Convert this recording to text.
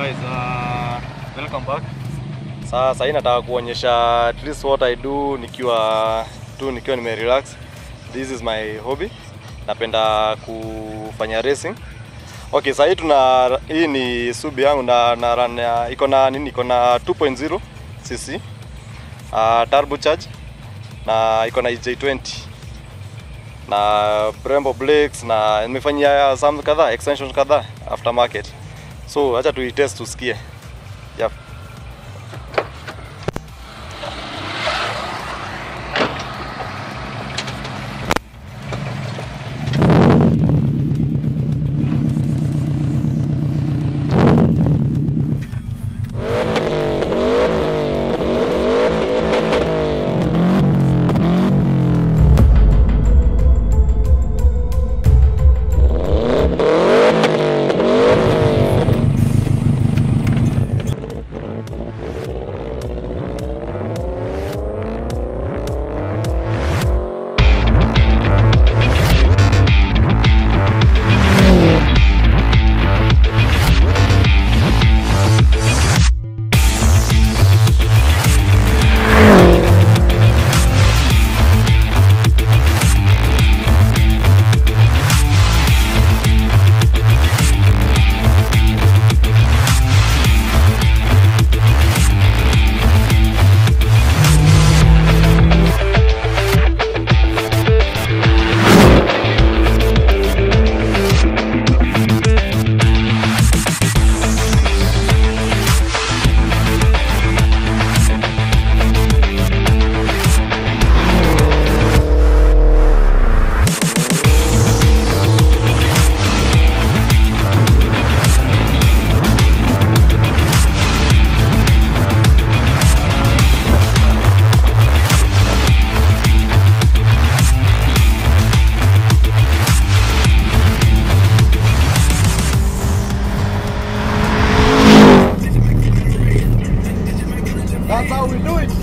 guys, uh, welcome back. Sasa hii nataka kuonyesha at least what I do nikiwa tu nikiwa nime relax. This is my hobby. Napenda kufanya racing. Okay, sasa hii tuna hii ni subi yangu na, na run ya- iko na nini iko na 2.0 cc uh, turbo charge na iko na EJ20 na Brembo Blades na nimefanyia some kadhaa extensions kadhaa aftermarket. So acha tuitest tusikie. Yep. That's how we do it.